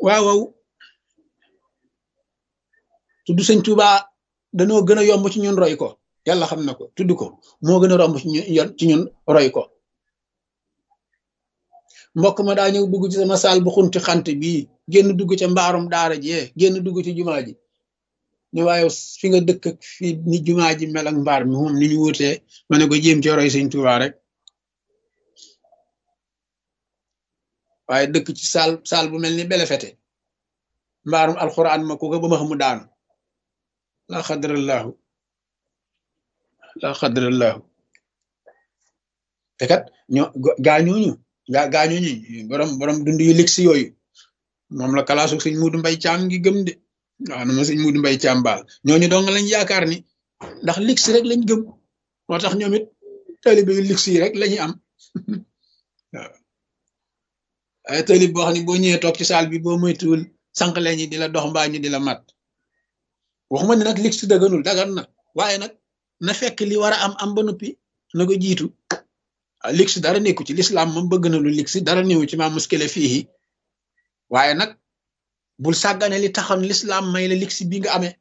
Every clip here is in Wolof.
waaw waaw tudd sëñ Tuuba danoo gën a yomb ci ñun roy ko yàlla xam na ko tudd ko moo gën a romb ci ñun ci ñun roy ko mbokk ma daa ñëw dugg ci sama saal bu xunti xant bii génn dugg ca mbaarum daara jee génn dugg ci jumaa ji ne waaye fi nga dëkk ak fi ni jumaa ji mel ak mbaar mi moom ni ñu wutee ma ne ko jéem ci roy sëñ Tuuba rek waaye dëkk ci saal saal bu mel ni belefete mbaarum alxuraan ma ku ko ba ma xamu daanu laa xadrallahu laa xadrallahu te kat ñoo gaañooñu gaa gaañooñu borom borom dund yu ligsi yooyu moom la kalaasu sëñ Muudu Mbay Caam ngi gëm de waaw na ma sëñ Muudu Mbay Caam baal ñooñu dong lañ yaakaar ni ndax ligsi rek lañ gëm moo tax ñoom it taalibe yu ligsi yi rek lañuy am waaw ay taalib boo xam ne boo ñëwee toog ci saal bi boo moytuwul sànq leen ñi di la dox mbaa ñu di la mat waxuma ne nag ligsi daganul dagan na waaye nag na fekk li war a am am ba noppi na ko jiitu waaw ligsi dara nekku ci lislaam moom bëgg na lu ligsi dara néewu ci maa muskile fii waaye nag bul sàggane li taxoon lislaam may la ligsi bi nga amee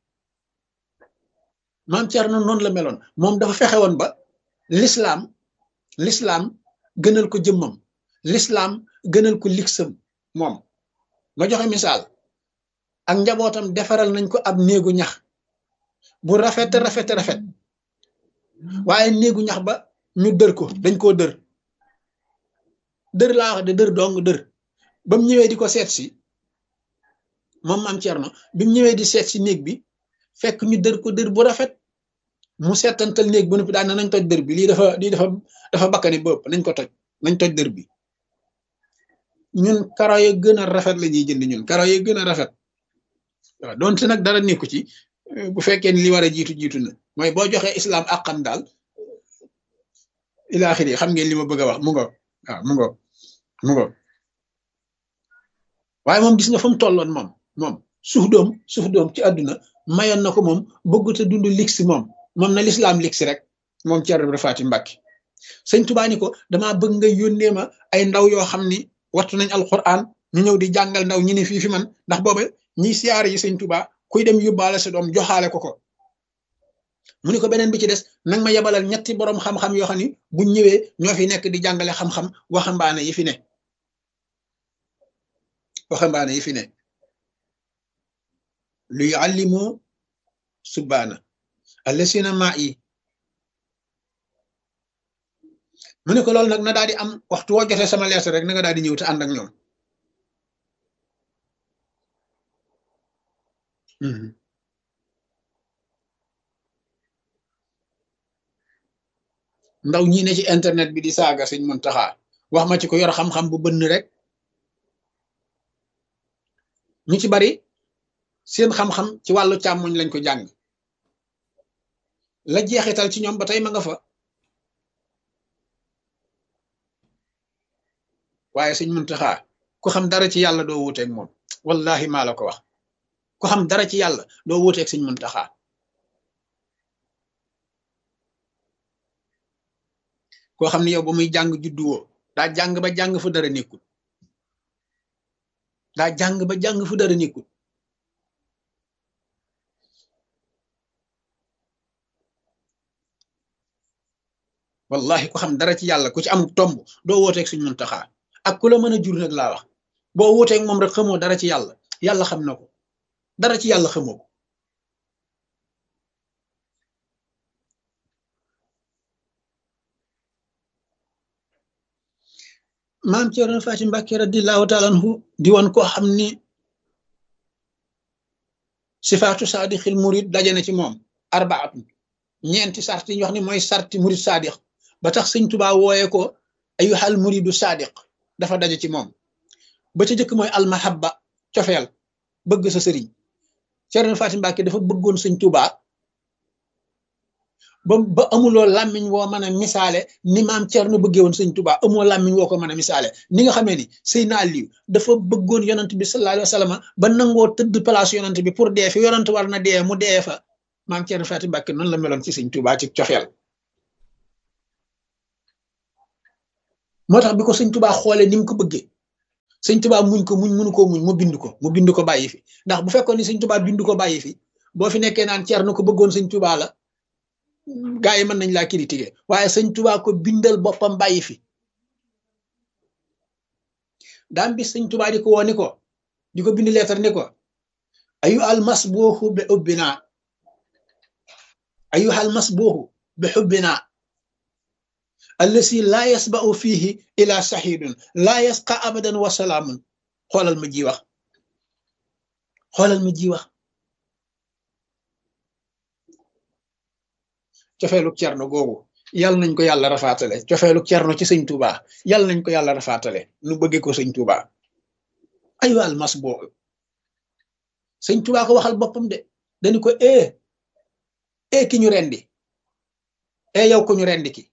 maam Cerno noonu la meloon moom dafa fexe woon ba lislaam lislaam gënal ko jëmmam lislaam gënal ko ligsam moom ma joxe misaal ak njabootam defaral nañ ko ab néegu ñax bu rafet rafet rafet waaye néegu ñax ba ñu dër ko dañ koo dër dër laa wax de dër dong dër ba mu ñëwee di ko seet si moom maam Cerno bi mu ñëwee di seet si néeg bi fekk ñu dër ko dër bu rafet mu seetantal néeg bu noppi daan nañ toj dër bi lii dafa lii dafa dafa bakkani bëpp nañ ko toj nañ toj dër bi ñun karo ya gën a rafet la ñuy jënd ñun karo ya gën a rafet waaw donte nag dara nekku ci bu fekkee ni li war a jiitu jiitu na mooy boo joxee islam àqam daal ilaaxiri xam ngeen li ma bëgg a wax mu ngo waaw mu ngo mu ngo waaye moom gis nga fa mu tolloon moom moom suuf doom suuf doom ci àdduna mayoon na ko moom bëggut a dund liksi moom moom na lislaam liksi rek moom Ceerno Ibra Faati Mbàkke sëñ Tubaa ni ko damaa bëgg nga yónnee ma ay ndaw yoo xam ni wattu nañ alquran ñu ñëw di jàngal ndaw ñi ne fii fi man ndax booba ñiy siyaare yi sëñ Tubaa kuy dem yóbbaale sa doom joxaale ko ko mu ni ko beneen bi ci des nag ma yebalal ñetti boroom xam-xam yoo xam ni buñ ñëwee ñoo fi nekk di jàngale xam-xam waxambaane yi fi ne waxambaane yi fi ne lu yuallimu subbaana allasina maa yi mu ne ko loolu nag na daal di am waxtu woo jotee sama lees rek na nga daal di ñëw te ànd ak ñoom ndaw ñi ne ci internet bi di saaga sëñ Muntaxa wax ma ci ko yor xam-xam bu bënn rek ñu ci bari seen xam-xam ci wàllu càmmoñ lañ ko jàng la jeexital ci ñoom ba tey ma nga fa waaye sëñ Muntaxa ku xam dara ci yàlla doo wuuteeg moom wallahi maa la ko wax ku xam dara ci yàlla doo wuuteeg sëñ Muntaxa koo xam ne yow ba muy jàng judduwoo daa jàng ba jàng fu dara nekkul daa jàng ba jàng fu dara nekkul wallahi ku xam dara ci yàlla ku ci am tomb doo wooteeg suñ Muntaxa ak ku la mën a jur nag laa wax boo wooteeg moom rek xamoo dara ci yàlla yàlla xam na ko dara ci yàlla xamoo ko maam Cerno Faati Mbàkke radiyallaahu taala anhu di woon koo xam ni sifaatu saadixil murid daje na ci moom arbaatu ñeenti sart yi ñu wax ni mooy sarti murid saadix ba tax sëñ Tubaa wooye ko ayyuhal muridu saadiq dafa daje ci moom ba ca jëkk mooy almahabba cofeel bëgg sa sëriñ Cerno Faati Mbàkke dafa bëggoon sëñ Tubaa ba ba amuloo làmmiñ woo mën a misaale ni maam Cerno bëggee woon sëñ Tuubaa amoo làmmiñ woo ko mën a misaale ni nga xamee ni Seydina Aliyu dafa bëggoon yonant bi sallallahu alayhi wa sallam ba nangoo tëdd place yonant bi pour dee fi yonant war na dee mu dee fa maam Cerno Faati Mbàkke noonu la meloon ci sëñ Tuubaa ci coxeel moo tax bi ko sëñ Tuubaa xoolee ni mu ko bëggee sëñ tubaa muñ ko muñ munu koo muñ mu bind ko mu bind ko bàyyi fi ndax bu fekkoon ni sëñ tubaa bind ko bàyyi fi boo fi nekkee naan ceer na ko bëggoon sëñ tubaa la gaa yi mën nañ laa critiquer waaye sëñ tubaa ko bindal boppam bàyyi fi daam bis sëñ tubaa di ko woo ni ko di ko bind leetar ni ko ayu almas booxu bi xubbina ayu almas booxu bi xubbina allasi laa yasba'u fiihi ila saxiidun laa yasqa abadan wa salaamun xoolal ma ji wax xoolal ma ji wax cofeelu cerno googu yal nañ ko yàlla rafaatale cofeelu cerno ci sëñ Tuuba yal nañ ko yàlla rafaatale nu bëggee ko sëñ Tuuba ayu almas booxu sëñ Tuuba ko waxal boppam de dañu ko ee ee ki ñu rendi ee yow ko ñu rendi ki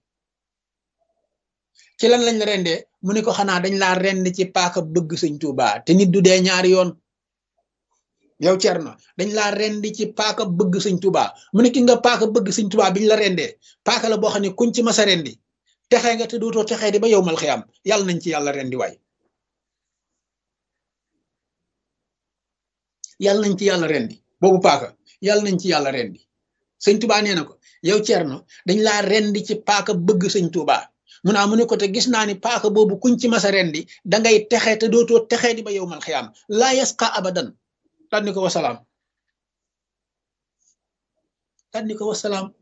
ci lan lañ la rendee mu ne ko xanaa dañ laa rend ci paaka bëgg sëñ Tuuba te nit du dee ñaari yoon yow Cerno dañ laa rend ci paaka bëgg sëñ Tuuba mu ne ki nga paaka bëgg sëñ Tuuba biñ la rendee paaka la boo xam ne kuñ ci masa rendi texee nga te dootoo texee di ba yow mal xiyam yàlla nañ ci yàlla rendi waay yàlla nañ ci yàlla rendi boobu paaka yàlla nañ ci yàlla rendi sëñ Tuuba nee na ko yow Cerno dañ laa rendi ci paaka bëgg sëñ Tuuba mu naa mu ne ko te gis naa ni paaka boobu kuñ ci masa rendi dangay texe te dootoo texee di ba yow mal xiyaam laa yasqa abadan tànni ko wasalaam tànni ko wasalaam